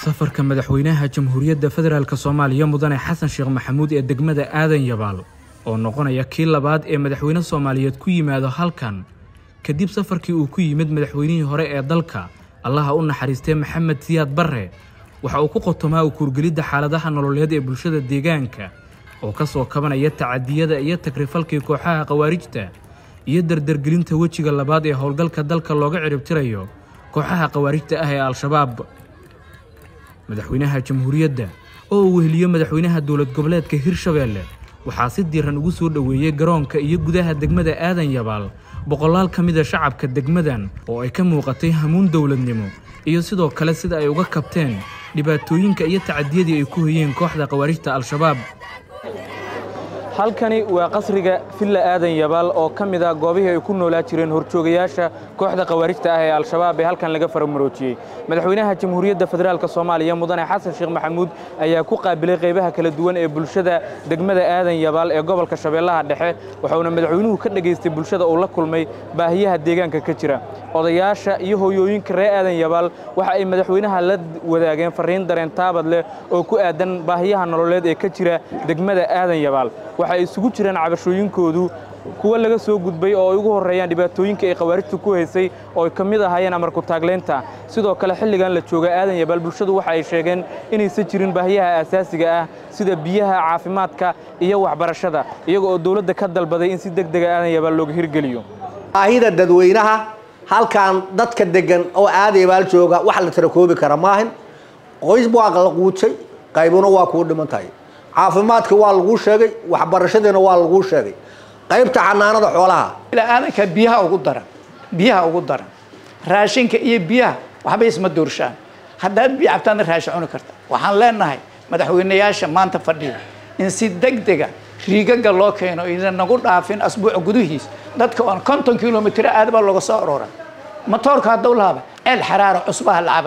safarka madaxweynaha jamhuuriyadda federaalk soomaaliya mudane xasan sheekh maxamuud ee degmada aadan yabaal oo noqonaya kii labaad ee madaxweyne soomaaliyeed ku yimaado halkan kadib safarkii uu ku yimid madaxweynihii hore ee dalka allaha u naxariistay maxamed siyaad barre waxa uu ku qotomaa ukuurgelidda xaaladaha nololeed ee bulshada deegaanka oo ka soo kabanaya tacadiyada iyo tagrifalkii kooxaha khawaarijta iyo dardargelinta wejiga labaad ee howlgalka dalka looga ciribtirayo kooxaha khawaarijta ah ee al-shabaab madaxweynaha jamhuuriyadda oo uu weheliyo madaxweynaha dowlad goboleedka hirshabeelle waxaa si diiran ugu soo dhoweeyey garoonka iyo gudaha degmada aadan yabaal boqolaal ka mida shacabka degmadan oo ay ka muuqatay hamuun dowladnimo iyo sidoo kale sida ay uga kabteen dhibaatooyinka iyo tacadiyadii ay ku hoyeen kooxda khawaarijta al-shabaab halkani waa qasriga villa aadan yabaal oo ka mid ah goobihii ay ku noolaa jireen horjoogayaasha kooxda khawaarijta ah ee al-shabaab ee halkan laga faramuroojiyey madaxweynaha jamhuuriyadda federaalk soomaaliya mudane xasan sheekh maxamuud ayaa ku qaabilay qaybaha kala duwan ee bulshada degmada aadan yabaal ee gobolka shabeellaha dhexe waxauna madaxweynuhu ka dhegaystay bulshada uu la kulmay baahiyaha deegaanka ka jira odayaasha iyo hooyooyinka reer aadan yabaal waxa ay madaxweynaha la wadaageen farriin dareen taabad leh oo ku aadan baahiyaha nololeed ee ka jira degmada aadan yabaal waxay isugu jiraan cabashooyinkoodu kuwa laga soo gudbay oo ay ugu horreeyaan dhibaatooyinka ay khawaarijtu ku haysay oo ay ka mid ahaayeen amarku taagleynta sidoo kale xilligan la jooga aadan yabaal bulshadu waxa ay sheegeen inaysan jirin baahiyaha aasaasiga ah sida biyaha caafimaadka iyo waxbarashada iyaga oo dowladda ka dalbaday in si deg dega aadan yabaal looga hirgeliyo baahida dadweynaha halkan dadka degan oo aadan yabaal jooga wax la tirakoobi kara maahin qoys waa la quutay qaybuna waa kuu dhiman tahay caafimaadkii waa laguu sheegay waxbarashadiina waa laguu sheegay qaybta xanaanada xoolaha aadanka biyaha ugu daran biyaha ugu daran raashinka iyo biyaha waxba isma doorshaan haddaad biyo cabtaadna raashin cuni karta waxaan leenahay madaxweynayaasha maanta fadhiya in si degdega riigaga loo keeno ina nagu dhaafin asbuuca gudihiis dadka oon konton kilomitr aad baa looga soo aroora matoorka hadduu laaba ceel xaraara cusbaha lacaba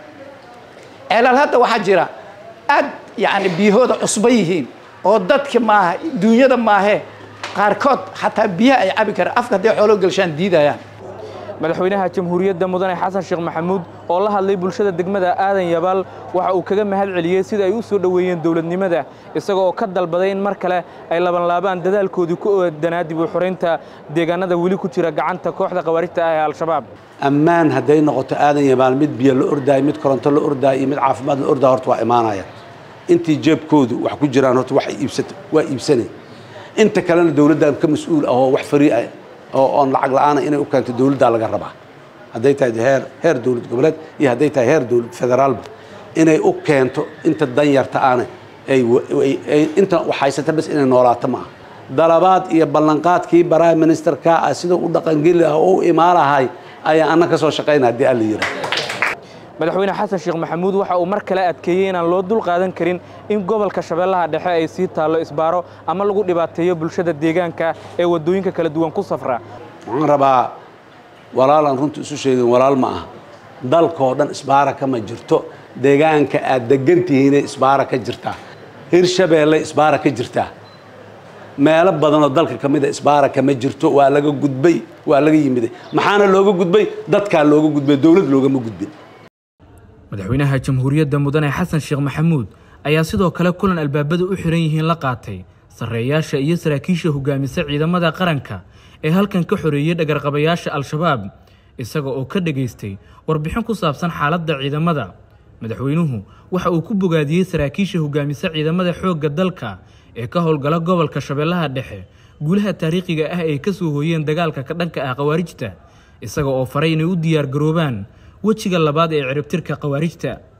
ceelal hadda waxaa jira aad yani biyahooda cusba yihiin oo dadka maaha duunyada maahee qaarkood xataa biyaha ay cabi karaan afka hadday xoolo gelshaan diidayaan madaxweynaha jamhuuriyadda mudane xasan sheekh maxamuud oo la hadlay bulshada degmada aadan yabaal waxa uu kaga mahad celiyey sida ay u soo dhoweeyeen dowladnimada isaga oo ka dalbaday in mar kale ay labanlaabaan dadaalkoodii ku oodanaa dib u xoraynta deegaanada weli ku jira gacanta kooxda khawaarijta ah ee al-shabaab ammaan hadday noqoto aadan yabaal mid biyo la ordaayo mid koronto la ordaayo iyo mid caafimaad la ordaayo horta waa imaanaya intii jeebkoodu wax ku jiraan horta wax iibsato waa iibsanay inta kalena dowladdan ka mas-uul ah oo wax farii ah oo oon lacag la-aana inay u keento dowladdaa laga rabaa hadday tahay heer heer dowlad goboleed iyo hadday tahay heer dowlad federaalba inay u keento inta danyarta aana ay inta waxhaysata bas inay noolaato maaha dalabaad iyo ballanqaadkii prime ministerka ah sida u dhaqangeli ah oo u imaalahay ayaa anna ka soo shaqayna haddii alla yidhaah madaxweyne xasan sheekh maxamuud waxa uu mar kale adkeeyey inaan loo dul qaadan karin in gobolka shabeellaha dhexe ay sii taallo isbaaro ama lagu dhibaateeyo bulshada deegaanka ee waddooyinka kala duwan ku safra waxaan rabaa walaalaan runta isu sheegin walaal ma aha dalkoo dhan isbaara kama jirto deegaanka aad degan tihiinay isbaara ka jirtaa hirshabeelle isbaara ka jirtaa meelo badanoo dalka ka mida isbaara kama jirto waa laga gudbay waa laga yimiday maxaana looga gudbay dadkaa looga gudbay dowlad loogama gudbin madaxweynaha jamhuuriyadda mudane xasan sheekh maxamuud ayaa sidoo kale kulan albaabada u xihan yihiin la qaatay sarreeyaasha iyo saraakiisha hogaamisa ciidamada qaranka ee halkan ka xoreeyey dhagarqabayaasha al-shabaab isaga oo ka dhegaystay warbixin ku saabsan xaaladda ciidamada madaxweynuhu waxa uu ku bogaadiyey saraakiisha hogaamisa ciidamada xoogga dalka ee ka howlgala gobolka shabeellaha dhexe guulaha taariikhiga ah ay ka soo hooyeen dagaalka ka dhanka ah khawaarijta isaga oo faray inay u diyaar garoobaan wejiga labaad ee ciribtirka khawaarijta